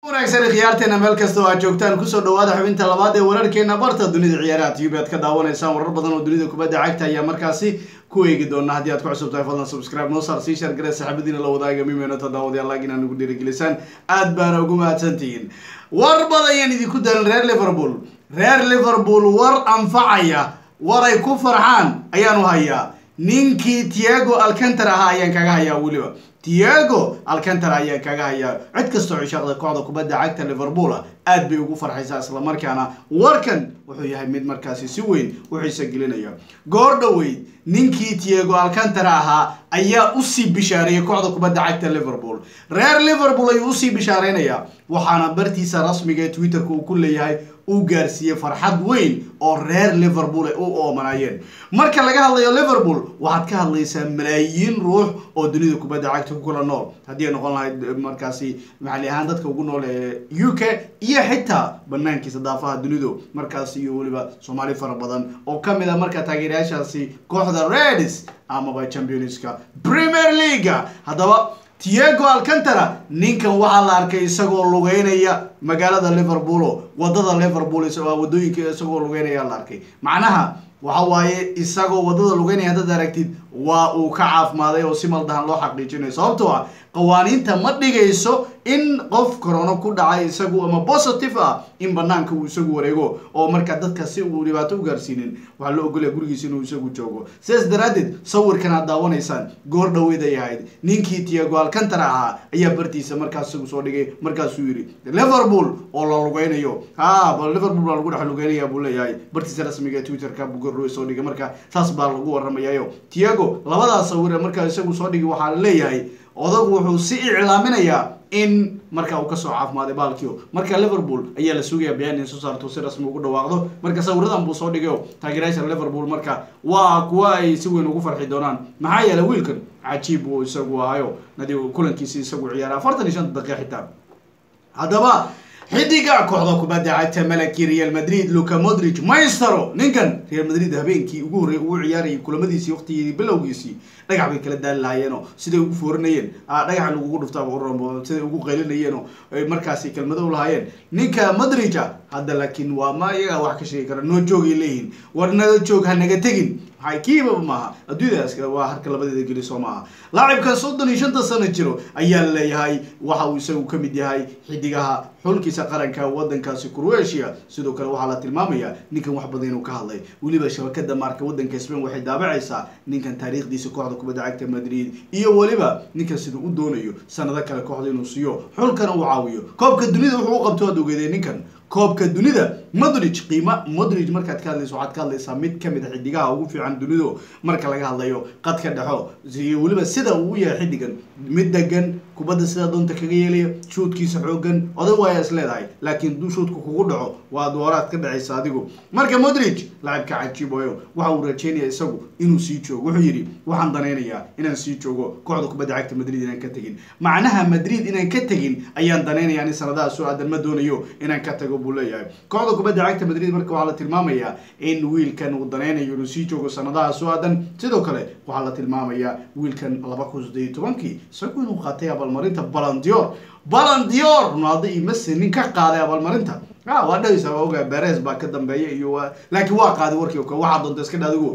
wanaagsan khiyaarteena meel kasta oo aad joogtaan kusoo dhawaada xubinta labaad ee wararkeena barta dunida ciyaaraha tv aad ka daawanaysaan warar badan oo dunida kubadda cagta ayaa markaasi ku eegi doona haddii aad ku cusub tahay fadlan subscribe noo saar sii share garee saxaabadiina la wadaaga mimeeno tadaawadayaal laag inaad nagu dhiirigelisaan aad baana ugu mahadsantihiin war badayaan idinku dalan reer liverpool reer liverpool war anfacaya war ay ku farxaan ayaanu hayaa ninkii tiago alcantar ahaa ayaan kaga hayaa weliba tiago alcantar ayaan kaga hayaa cid kastoo cishaaqda kooxda kubadda cagta liverpool aad bay ugu farxaysaa islamarkaana warkan wuxuu yahay mid markaasi si weyn u xiisa gelinaya goor dhoweyd ninkii tiago alcantar ahaa ayaa usii bishaareeyay kooxda kubadda cagta liverpool reer liverpool ayuu usii bishaareynaya waxaana bartiisa rasmiga ee twitterka uu ku leeyahay uu gaarsiiyey farxad weyn oo reer liverpool ay u oomanayeen marka laga hadlayo liverpool waxaad ka hadlaysaa malaayiin ruux oo dunida kubadda cagta ku kula nool haddii ay noqon lahayd markaasi maxali ahaan dadka ugu nool ee u k iyo xitaa banaankiisa daafaha dunidu markaasi iyo weliba soomaali fara badan oo kamid a marka taageerayaashaasi kooxda redis amaba championska premier leaga haddaba tiago alcantara ninkan waxaa la arkay isagoo lugeynaya magaalada liverpool wadada liverpool wadooyinka isagoo lugeynaya la arkay macnaha waxa waaye isagoo wadada lugeynaya haddaad aragtid waa uu ka caafimaaday oo si maldahan loo xaqiijinayo sababtoo ah qawaaniinta ma dhigayso in qof corona ku dhacay isagu ama positive ah in banaanka uu isagu wareego oo marka dadka si uu dhibaato u gaarsiinin waxaa loo ogolaya gurigiisa inuu isagu joogo sidaas daraaddeed sawirkan aad daawanaysaan goor dhaweyd ay ahayd ninkii tiago alcantara ahaa ayaa bartiisa markaas isagu soo dhigay markaasuu yidhi liverpool oo la lugeynayo ha bal liverpool baa lagu dhex lugeynaya buu leeyahay bartiisa rasmiga ee twitterka buu gorrowe soo dhigay marka saas baa lagu warramayayo tiago labadaas sawir markaa isagu soo dhigay waxaa la leeyahay odagu wuxuu si iclaaminayaa in marka uu kasoo caafimaaday baalkio marka liverpool ayaa la sugaya bayaan in soo saarto si rasmi ugu dhawaaqdo marka sawiradan buu soo dhigayo taageerayaasha liverpool marka waa kuwa ay si weyn ugu farxi doonaan maxaa yeelay wiilkan cajiib uu isagu ahayo nadi kulankiisi isagu ciyaaray afartan iyo shanta daqiiqa xitaa haddaba xidiga kooxda kubadda cagta malaki real madrid luka modric maystero ninkan real madrid habeenkii ugu horreeyay ugu ciyaarayay kulamadiisii waqtigii bilowgiisii dhagax bay kala daali lahaayeenoo siday ugu foorinayeen dhagaxa lagugu dhuftaa siday ugu qaylinayeenoo markaasi kelmado u lahaayeen ninka modrica hadda laakiin waa ma iyagaa wax ka sheegi kara noo joogay leeyihiin war naga joog ha naga tegin maxay kiibaba maaha adduunyadaas waa harka labadeeda geli soo maaha laacibkan soddon iyo shanta sano jiro ayaa leeyahay waxa uu isagu ka mid yahay xidigaha xulkiisa qaranka wadankaasi croatia sidoo kale waxaa la tilmaamayaa ninkan wax badan inuu ka hadlay weliba shabakada maarka wadanka spain waxay daabacaysaa ninkan taariikhdiisa kooxda kubadda cagta madrid iyo weliba ninkan sida u doonayo sanado kale kooxda inuu siiyo xulkana uu caawiyo koobka dunida wuxuu u qabto aad ogeedee ninkan koobka dunida modric qiima modric markaad ka hadlayso waxaad ka hadlaysaa mid kamid a xidigaha ugu fiican dunidu marka laga hadlayo qadka dhexo iyo weliba sida uu yahay xidigan mid degan kubadda sidaa doonta kaga yeelaya shuudkiisa xoogan oday waaya is leedahay laakiin duu shuudka kugu dhaco waa dooraad ka dhacaysa adigu marka modric lacibka cajiibayo waxa uu rajeynaya isagu inuu sii joogo wuxuu yidhi waxaan danaynayaa inaan sii joogo kooxda kubadda cagta madrid inaan ka tegin macnaha madrid inaan ka tegin ayaan danaynaya ani sanadaha soo aadan ma doonayo inaan ka tago buu leeyahay kooxda kubadda cagta madrid marka waxaa la tilmaamayaa in wiilkan uu danaynayo inuu sii joogo sanadaha soo aadan sidoo kale waxaa la tilmaamayaa wiilkan laba kun saddeed iyo tobankii isagu inuu qaatay abaalmarinta balandior balandior ronaldo iyo messi nin ka qaaday abaalmarinta a waa dhahaysa waa ogaa beres baa ka dambeeya iyo laakiin waa qaaday warkii o kale waxaa doonta iska dhaadigo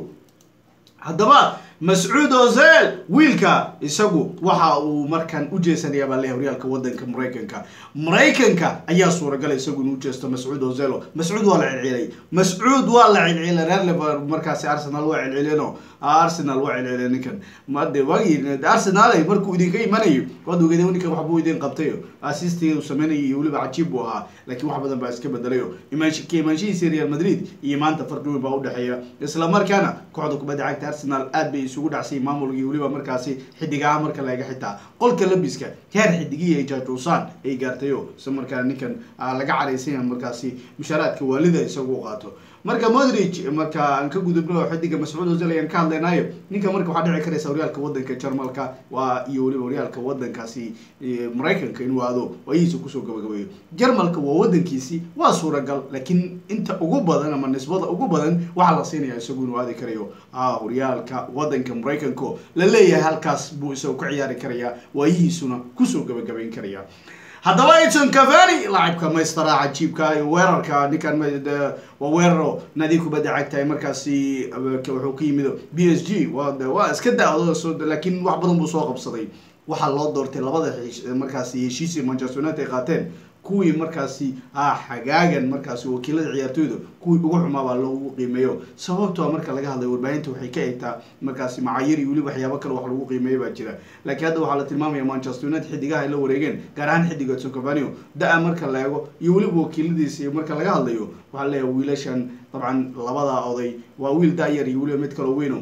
haddaba mascuud ozel wiilka isagu waxa uu markaan u jeesanaya baa leeyahay horyaalka wadanka maraykanka maraykanka ayaa suuragalay isagu inuu jeesto mascuud ozelo mascuud waa la celcelay mascuud waa la celcelay reer liver markaasi arsenal waa celceleno arsenal waa celcelay ninkan made waagii arsenal markuu idinka imanayo waad ogeedee ninkan waxbuu idin qabtay assistii uu sameynayay iyo weliba cajiib buu ahaa laakiin wax badan baa iska bedelayo imaansha imaanshihiisa real madrid iyo maanta farqi weyn baa udhexeeya isla markaana kooxda kubadda cagta arsenal aad bay isugu dhacsay maamulkii weliba markaasi xidigaha marka laga xitaa qolka labiska heer xidigihii ay jaajuusaan ay gaartayo isla markaana ninkan laga caraysanya markaasi mushaaraadka waalida isagu u qaato marka modric marka aan ka gudubno xidiga mascuud ozil ayaan ka hadlaynayo ninka marka waxaa dhici karaysa horyaalka wadanka jarmalka waa iyo weliba horyaalka wadankaasi maraykanka inuu aado waayihiisa kusoo gabagabeeyo jarmalka waa wadankiisi waa suuragal laakiin inta ugu badan ama nisbada ugu badan waxaa la siinaya isagu inuu aadi karayo horyaalka wadanka maraykanko la leeyahay halkaas buu isagu ka ciyaari karaya waayihiisuna kusoo gabagabayn karaya haddaba edson cavani laacibka maystara cajiibka iyo weerarka ninkan waa weeraro naadi kubadda cagtahay markaasi wuxuu ka yimid b s g wa waa iska da-do laakiin wax badan buu soo qabsaday waxaa loo doortay labada markaasi heshiisii manchester united ay qaateen kuwii markaasi ah xagaagan markaasi wakiilada ciyaartooyda kuwii ugu xumaa baa loogu qiimeeyo sababtoa marka laga hadlayo warbaahinta waxay ka egtaa markaasi macayir iyo weli waxyaabo kale wax lagu qiimeeyo baa jira laakiin hadda waxaa la tilmaamaya manchester united xidigaha ay la wareegeen gaar ahaan xidiga edson cavani da-a marka la eego iyo weliba wakiiladiisa iyo marka laga hadlayo waxaa leeyahay wiilashan dabcan labada oday waa wiil da-yar iyo weliba mid kaloo weyno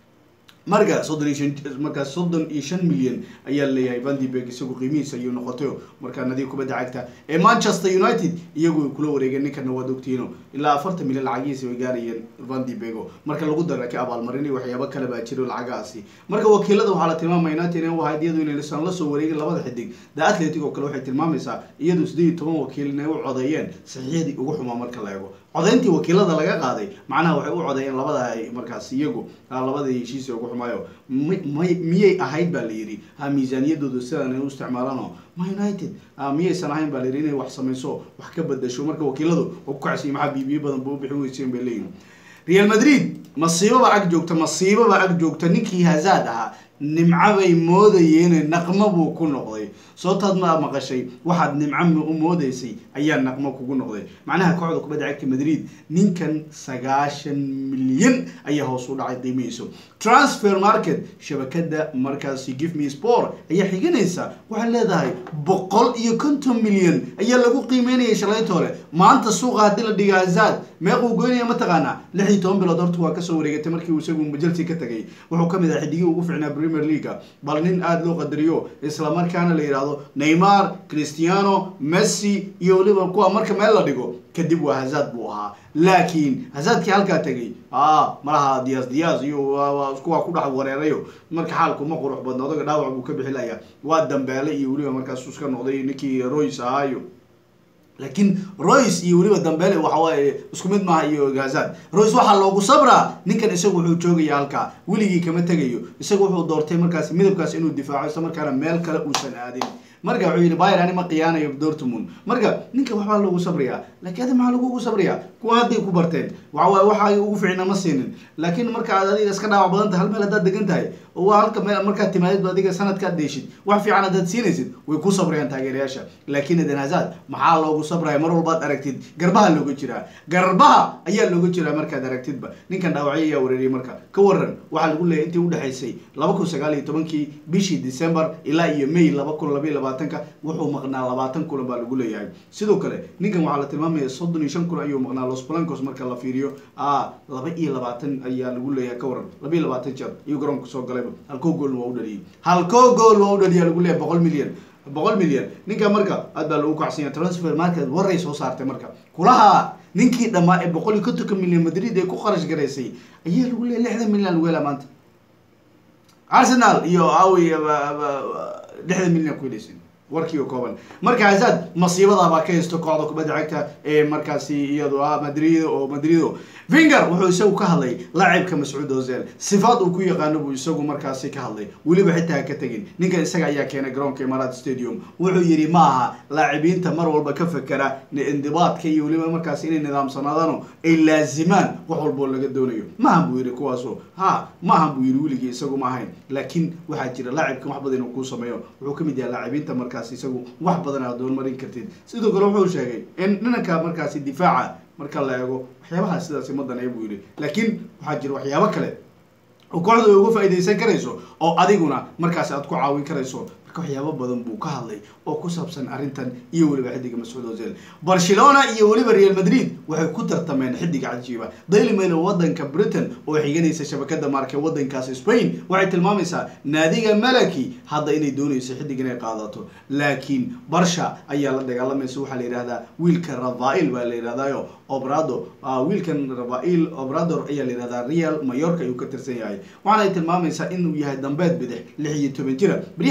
marka soddon iyo shan markaas soddon iyo shan milyan ayaa leeyahay vandibeg isagu qiimihiisa ayuu noqotay markaa nadiib kubadda cagta ee manchester united iyagu ay kula wareegeen ninkana waad ogtihiino ilaa afartan milyan lacagihiisa way gaarayeen vandibego marka lagu dara ka abaalmarin iyo waxyaabo kale baa jiro lacagahaasi marka wakiilada waxaa la tilmaamaya united in ahayd iyadu inaysan la soo wareegin labada xidig the athletic oo kale waxay tilmaamaysaa iyadu siddeed iyo toban wakiil inay u codeeyeen saxiixyadii ugu xumaa marka la eego codayntii wakiilada laga qaaday macnaha waxay u codeeyeen labada markaas iyagu labadii heshiisa ugu xumaayo may miyay ahayd baa la yidhi ha miisaaniyadooda sidan ay u isticmaalaano ma united miyaysan ahayn baa la yidhi inay wax samayso wax ka bedasho marka wakiiladu waa ku kacsiy maxaa biibiyo badan ba u bixin weyseen bay leeyihin real madrid masiibaba ag joogta masiibaba ag joogta ninkii hazaad ahaa nimco bay moodayeen naqmo buu ku noqday sootaad ma maqashay waxaad nimco u moodaysay ayaa naqmo kugu noqday macnaha kooxda kubadda cagta madrid ninkan sagaashan milyan ayaa hoos u dhacay qiimihiisu transfer market shabakada markaasi give me sport ayaa xiganaysa waxaad leedahay boqol iyo konton milyan ayaa lagu qiimeynayay shalaytoole maanta suuqa haddii la dhiga hazaad meequu goynaya mataqaanaa lix iyo toban bilood horta waa kasoo wareegatay markii uu isagu chelsea ka tagay wuxuu kamid ahaa xidigii ugu ficnaa premier leaga bal nin aada loo qadariyo islamarkaana la yidhaahdo neymar cristiano messi iyo weliba kuwa marka meel la dhigo kadib waa hazaad buu ahaa laakiin hazaadkii halkaa tegay a malaha diyaas diyaas iyo kuwa ku dhex wareerayo marka xaalku ma qurux badna odaga dhaawac buu ka bixilaya waa dambeele iyo weliba markaasuu iska noqday ninkii royce ahaayo laakiin royce iyo weliba dambele waxawaaye isku mid maaha iyo hazad royce waxaa loogu sabraa ninkan isagu wuxuu joogaya halkaa weligii kama tegayo isagu wuxuu doortay markaas midabkaas inuu difaaco isla markaana meel kale uusan aadin marka wuxuu yidhi bayer ani ma qiyaanayo dortmund marka ninka waxbaa loogu sabrayaa laakiin adi maxaa lagugu sabrayaa kuwa hadday ku barteen waxawaaye waxa ugu ficna ma siinin laakiin marka aad adiga iska dhaawac badan tahay hal meel haddaad degan tahay oo waa halka meel markaad timaadid adiga sanadkaad deeshid wax fiican haddaad siinaysid way ku sabrayaan taageerayaasha laakiin eden hazad maxaa loogu sabraya mar walbaad aragtid garbaha looga jiraa garbaha ayaa looga jiraa markaad aragtidba ninkan dhaawacyo ayaa wareeriyay marka ka waran waxaa lagu leeyahy intii udhexaysay laba kun sagaal iyo tobankii bishii december ilaa iyo may laba kun labaiyo labaatanka wuxuu maqnaa labaatan kulan baa lagu leeyahay sidoo kale ninkan waxaa la tilmaamaya soddon iyo shan kulan ayuu maqnaa los blancos marka la fiiriyo a laba iyo labaatan ayaa lagu leeyahay ka waran laba iyo labaatan jeer ayuu garoonka soo galayba halkoo goolna waa u dhaliyay halkoo gool waa u dhaliya lagu leeyahay boqol milyan boqol milyan ninka marka aad baa lagu kacsanya transfer market waray soo saartay marka kulaha ninkii dhammaa ee boqol iyo kontonka milyan madrid ee ku qarash garaysay ayaa lagu leeyahy lixdan milyan lagu helaa maanta arsenal iyo awi lixdan milyan ku helaysin warkii oo kooban marka hazad masiibadaabaa ka haysto kooxda kubadda cagta ee markaasi iyado ah madrid oo madrido vinger wuxuu isagu ka hadlay laacibka mascuud ozil sifaad uu ku yaqaano buu isagu markaasi ka hadlay weliba xitaa ka tegin ninkan isaga ayaa keenay garoonka imaaraat stadium wuxuu yidhi ma aha laacibiinta mar walba ka fekera indibaadka iyo weliba markaasi inay nidaamsanaadaan ay laazimaan wax walboo laga doonayo maahan buu yidhi kuwaaso ha maahan buu yidhi weligii isagu ma ahayn laakiin waxaa jira laacibkan wax badan inuu kuu sameeyo wuxuu kamid yahay laacibiinta markaasi isagu wax badan aad doonmarin kartid sidoo kale wuxuu sheegay in dhinanka markaasi difaaca marka la eego waxyaabaha sidaasi ma danaya buu yidhi laakiin waxaa jira waxyaabo kale oo kooxda ay uga faa'iidaysan karayso oo adiguna markaasi aad ku caawin karayso marka waxyaabo badan buu ka hadlay oo ku saabsan arrintan iyo weliba xidiga mascuud ozil barcelona iyo weliba real madrid waxay ku tartameen xidiga cajiiba daily mail wadanka britain oo xiganaysa shabakada maarke wadankaas spain waxay tilmaamaysaa naadiga malaki hadda inay doonayso xidig inay qaadato laakiin barsha ayaa la dagaalamaysa waxaa la yidhahdaa wiilka rafail baa la yidhahdayo obrado wiilkan rafail obrador ayaa la yidhahdaa real mayorka ayuu ka tirsan yahay waxaana ay tilmaamaysaa inuu yahay dambeed bidix lix iyo toban jira beryahan bilmaha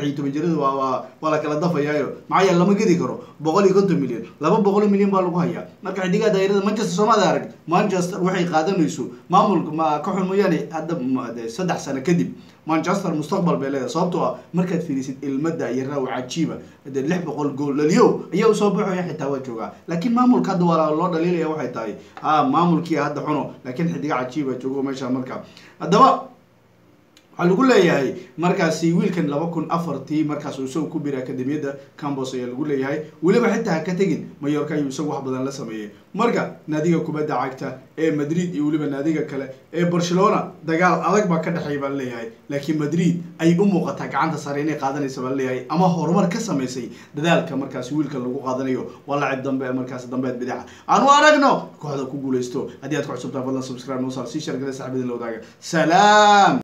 lix iyo toban jirada waa waa waa la kala dafayaayo maxaa yeele lama gedi karo boqol iyo konton milyan laba boqol milyan baa lagu hayaa marka xidigaha daayirada manchester soomada arag manchester waxay qaadanayso maamulka ma ka xun mooyaane hadda saddex sano kadib manchester mustaqbal bay leedahay sababtoo ah markaad fiirisid ilmada iyo raaw cajiiba de lix boqol gool laliyo ayaa usoo baxaya xitaa waa joogaa laakiin maamulka hadda waa loo dhaliilaya waxay tahay ha maamulkii hadda xuno laakiin xidiga cajiiba joogo meesha marka haddaba waxaa lagu leeyahay markaasi wiilkan laba kun afartii markaas uu isagu ku biray akademiyadda cambos ayaa lagu leeyahay weliba xitaa ha ka tegin mayorka ayuu isagu wax badan la sameeyey marka naadiga kubadda cagta ee madrid iyo weliba naadiga kale ee barcelona dagaal adag baa ka dhexeeya baa laleeyahay laakiin madrid ay u muuqataa gacanta sare inay qaadanaysa baa laleeyahay ama horumar ka samaysay dadaalka markaasi wiilka lagu qaadanayo waa lacib dambe markaas dambeed bidaca aan u aragno kooxda ku guuleysto haddii aad ku cusubtaa fadlan subscribe noo saar sii shargale saxibadin la wadaaga salaam